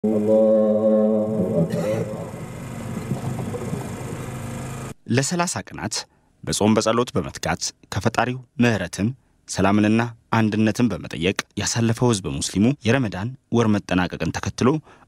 ለሰላሳ ቀናት በጾም በጸሎት በመትጋት ከፈጣሪው ምሕረትን ሰላምንና አንድነትን በመጠየቅ ያሳለፈው ሕዝበ ሙስሊሙ የረመዳን ወር መጠናቀቅን ተከትሎ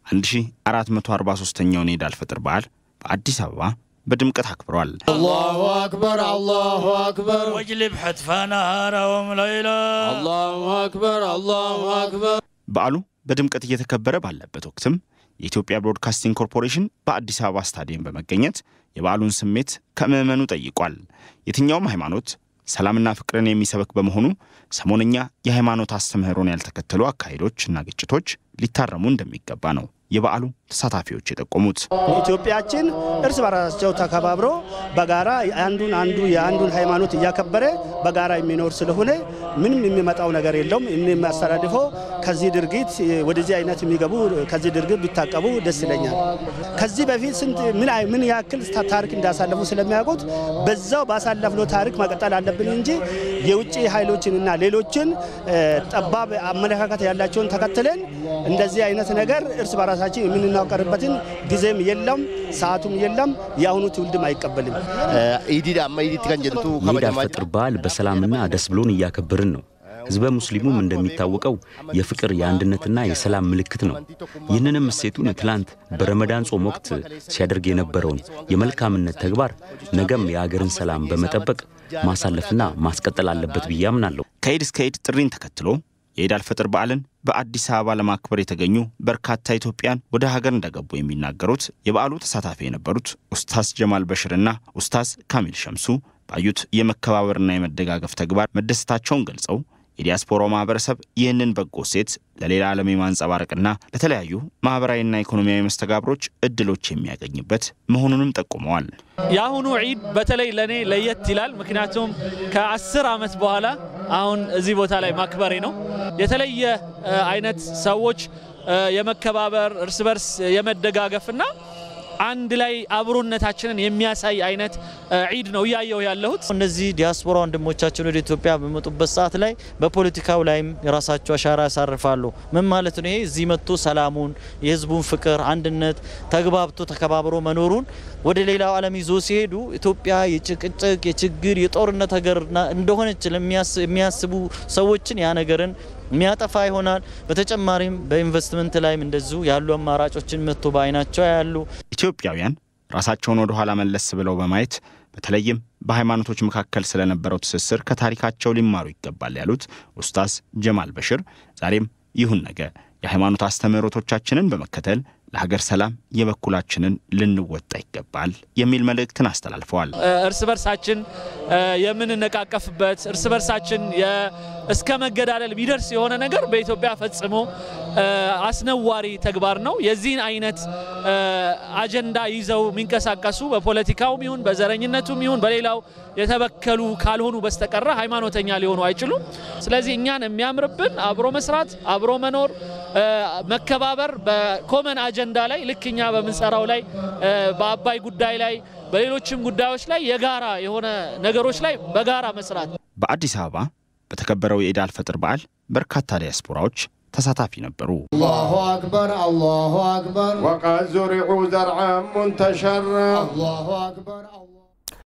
1443ኛውን የኢድ አልፈጥር በዓል በአዲስ አበባ በድምቀት አክብሯል። አላሁ አክበር አላሁ አክበር واجلب حتفانا نهارهم ليلا አላሁ አክበር አላሁ አክበር በዓሉ በድምቀት እየተከበረ ባለበት ወቅትም የኢትዮጵያ ብሮድካስቲንግ ኮርፖሬሽን በአዲስ አበባ ስታዲየም በመገኘት የበዓሉን ስሜት ከምዕመኑ ጠይቋል። የትኛውም ሃይማኖት ሰላምና ፍቅርን የሚሰበክ በመሆኑ ሰሞንኛ የሃይማኖት አስተምህሮን ያልተከተሉ አካሄዶችና ግጭቶች ሊታረሙ እንደሚገባ ነው የበዓሉ ተሳታፊዎች የጠቆሙት። ኢትዮጵያችን እርስ በራሳቸው ተከባብሮ በጋራ አንዱን አንዱ የአንዱን ሃይማኖት እያከበረ በጋራ የሚኖር ስለሆነ ምንም የሚመጣው ነገር የለውም። የሚያስተላልፈው ከዚህ ድርጊት ወደዚህ አይነት የሚገቡ ከዚህ ድርጊት ቢታቀቡ ደስ ይለኛል። ከዚህ በፊት ስንት ምን አይ- ምን ያክል ታሪክ እንዳሳለፉ ስለሚያውቁት በዛው ባሳለፍነው ታሪክ መቀጠል አለብን እንጂ የውጭ ኃይሎችንና ሌሎችን እ፣ ጠባብ አመለካከት ያላቸውን ተከትለን እንደዚህ አይነት ነገር እርስ በራሳችን የምንናቀርበትን ጊዜም የለም፣ ሰዓቱም የለም። የአሁኑ ትውልድም አይቀበልም። ኢዲድ አማ ኢዲት ከን ጀልቱ የኢድ አልፈጥር በዓል በሰላምና ደስ ብሎን እያከበርን ነው። ህዝበ ሙስሊሙም እንደሚታወቀው የፍቅር የአንድነትና የሰላም ምልክት ነው። ይህንንም እሴቱን ትላንት በረመዳን ጾም ወቅት ሲያደርግ የነበረውን የመልካምነት ተግባር ነገም የአገርን ሰላም በመጠበቅ ማሳለፍና ማስቀጠል አለበት ብዬ አምናለሁ። ከኢድ እስከ ኢድ ጥሪን ተከትሎ የኢድ አልፈጥር በዓልን በአዲስ አበባ ለማክበር የተገኙ በርካታ ኢትዮጵያን ወደ ሀገር እንደገቡ የሚናገሩት የበዓሉ ተሳታፊ የነበሩት ኡስታዝ ጀማል በሽርና ኡስታዝ ካሚል ሸምሱ ባዩት የመከባበርና የመደጋገፍ ተግባር መደሰታቸውን ገልጸው የዲያስፖራው ማህበረሰብ ይህንን በጎ ሴት ለሌላ ዓለም የማንጸባረቅና ለተለያዩ ማኅበራዊና ኢኮኖሚያዊ መስተጋብሮች እድሎች የሚያገኝበት መሆኑንም ጠቁመዋል። የአሁኑ ዒድ በተለይ ለእኔ ለየት ይላል። ምክንያቱም ከአስር ዓመት በኋላ አሁን እዚህ ቦታ ላይ ማክበሬ ነው። የተለየ እ፣ አይነት ሰዎች እ፣ የመከባበር እርስ በርስ የመደጋገፍና አንድ ላይ አብሮነታችንን የሚያሳይ አይነት እ፣ ዒድ ነው እያየሁ ያለሁት። እነዚህ ዲያስፖራ ወንድሞቻችን ወደ ኢትዮጵያ በመጡበት ሰዓት ላይ በፖለቲካው ላይም የራሳቸው አሻራ ያሳርፋሉ። ምን ማለት ነው? ይሄ እዚህ መጥቶ ሰላሙን፣ የህዝቡን ፍቅር፣ አንድነት፣ ተግባብቶ ተከባብሮ መኖሩን ወደ ሌላው ዓለም ይዞ ሲሄዱ ኢትዮጵያ የጭቅጭቅ የችግር የጦርነት ሀገር ና- እንደሆነች ለሚያስ- የሚያስቡ ሰዎችን ያ ነገርን የሚያጠፋ ይሆናል። በተጨማሪም በኢንቨስትመንት ላይም እንደዚሁ ያሉ አማራጮችን መጥቶ በአይናቸው ያሉ ኢትዮጵያውያን ራሳቸውን ወደ ኋላ መለስ ብለው በማየት በተለይም በሃይማኖቶች መካከል ስለነበረው ትስስር ከታሪካቸው ሊማሩ ይገባል ያሉት ኡስታዝ ጀማል በሽር ዛሬም ይሁን ነገ የሃይማኖት አስተምህሮቶቻችንን በመከተል ለሀገር ሰላም የበኩላችንን ልንወጣ ይገባል የሚል መልእክትን አስተላልፈዋል። እ፣ እርስ በርሳችን እ፣ የምንነቃቀፍበት እርስ በርሳችን የ- እስከ መገዳደል ቢደርስ የሆነ ነገር በኢትዮጵያ ፈጽሞ እ፣ አስነዋሪ ተግባር ነው። የዚህን አይነት እ፣ አጀንዳ ይዘው የሚንቀሳቀሱ በፖለቲካውም ይሁን በዘረኝነቱም ይሁን በሌላው የተበከሉ ካልሆኑ በስተቀረ ሃይማኖተኛ ሊሆኑ አይችሉም። ስለዚህ እኛን የሚያምርብን አብሮ መስራት፣ አብሮ መኖር፣ እ፣ መከባበር በኮመን አጀንዳ ላይ ልክ እኛ በምንሰራው ላይ እ፣ በአባይ ጉዳይ ላይ በሌሎችም ጉዳዮች ላይ የጋራ የሆነ ነገሮች ላይ በጋራ መስራት በአዲስ አበባ በተከበረው የኢድ አልፈጥር በዓል በርካታ ዲያስፖራዎች ተሳታፊ ነበሩ። አላሁ አክበር አላሁ አክበር وقد زرعوا زرعا منتشرا አላሁ አክበር